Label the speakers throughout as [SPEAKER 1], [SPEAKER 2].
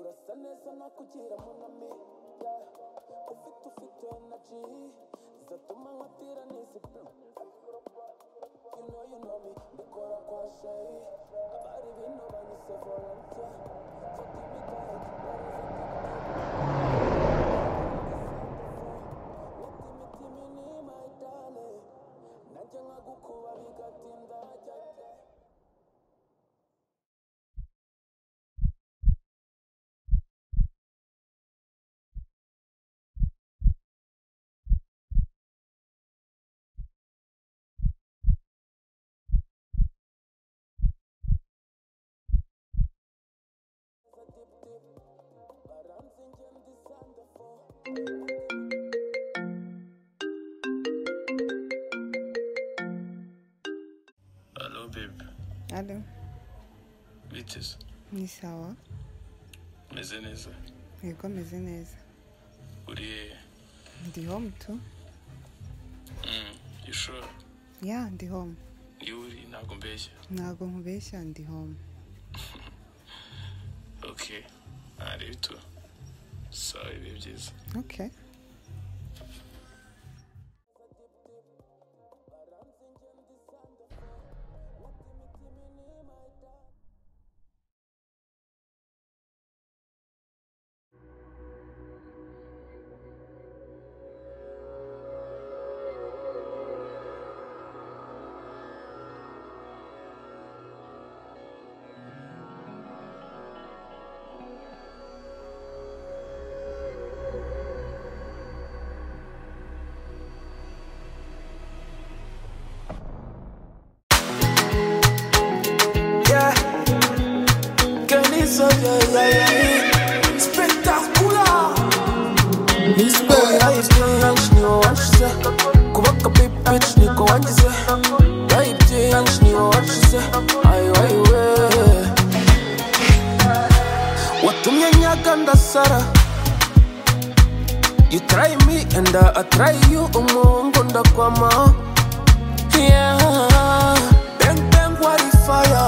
[SPEAKER 1] neza nakugira munami yeah. ufite ufite energy zatuma nkatira n'izi bro You know you know me, mbikora kwa shay Abari bino banyise volunteer So give me that, that is a big deal Mutima timi ni my darling Nanjye nkagukuba bigatinda hajya jya za dip dip Baranze ingenda isanda fo
[SPEAKER 2] Hello, babe.
[SPEAKER 3] Alo,
[SPEAKER 2] Biteze.
[SPEAKER 3] ni sawa?
[SPEAKER 2] Meze neza.
[SPEAKER 3] Yego meze neza.
[SPEAKER 2] Uri hehe?
[SPEAKER 3] Ndi home tu?
[SPEAKER 2] Mm, you sure?
[SPEAKER 3] Ya, ndi home.
[SPEAKER 2] Ni uri ntabwo mbeshya.
[SPEAKER 3] Ntabwo nkubeshya ndi home.
[SPEAKER 2] Okay. Ntareba itu. Sawa ibihe byiza.
[SPEAKER 3] Okay.
[SPEAKER 1] Baranze ingenda isanda fo Mutima timi ni my darling
[SPEAKER 4] Yeah, que ni soy ella, yeah, yeah. Espectacular. Oya iby'iyanshi niwe wanshize kuba akapipici niko wangize Oya iby'iyanshi niwe wanshize ayo ayiwe watumye nyaga ndasara You try me and I try you umungu ndakwama Yeah Bang bang what fire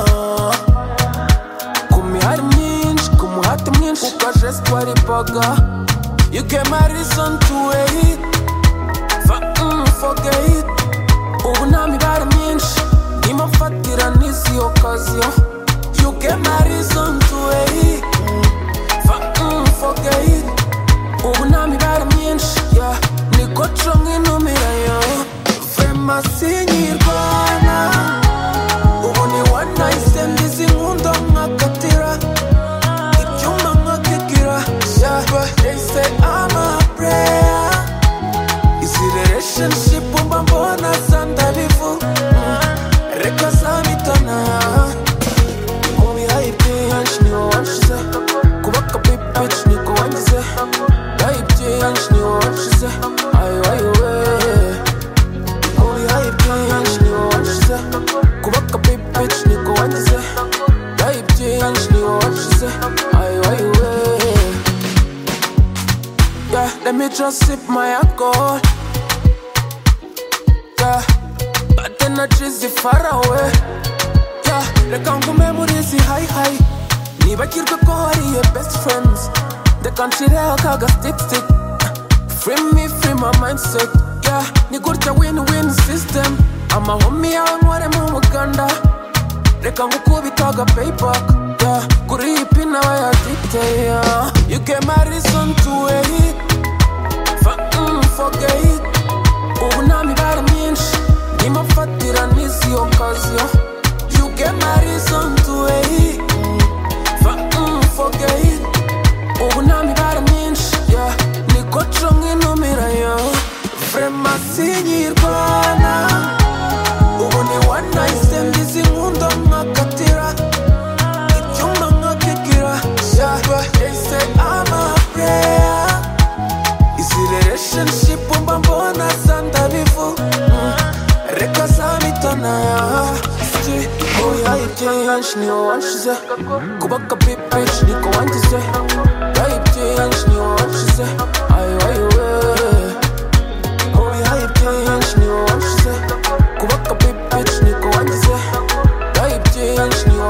[SPEAKER 4] ku mihari myinshi ku muhati mwinshi ku kajesi twaripaga you came a reason to wait for, mm, forget ubu nta mibare myinshi ndimo mfatira n'izi okaziyo you came a reason to wait for, mm, forget ubu nta mibare myinshi yeah. niko co nk'intumirayo femasinyirwana ubu ni one night stand izi nkunda nkakatira ibyuma nkakigira yaba yahise ama prayer izi relationship mba mbona zandabivu reka zamitana mubihaye ibyinshi niwe wanshize kubaka pipici niko wangize bihaye ibyinshi niwe wanshize ayo ayiwe Holy hype change, ni wanshize Kubaka big bitch, niko wangize Hype change, ni wanshize Ayo ayo eh. Yeah, let me just sip my alcohol Yeah, bad energy zi far away Yeah, reka ngume muri izi high high Nibagirwe ko hari your best friends Reka nshireho akaga stick stick Free me, free my mindset Yeah, ni gutya win-win system Amahomi yawe nkoremo umuganda Reka ngukubitaga payback Yeah, kuri iyi pin aba yaditeye yeah. You came a reason to wait For, mm, forget ubu nta mibare myinshi ndimo mfatira n'izi okaziyo You came a reason to wait For, mm, forget ubu nta mibare myinshi yeah. niko co nk'intumirayo fremasi nyirwana ubu ni wanayisendi izi nkunda nkakatira icyumba nkakigira yaba yahise amapureya izi relationship mba mbona zandabivu reka zamitana Si, oya iby'iyanshi niwe wanshize kubaka pipici niko wangize oya iby'iyanshi niwe wanshize ayo ayiwe oya iby'iyanshi niwe wanshize kubaka pipici niko wangize oya iby'iyanshi niwe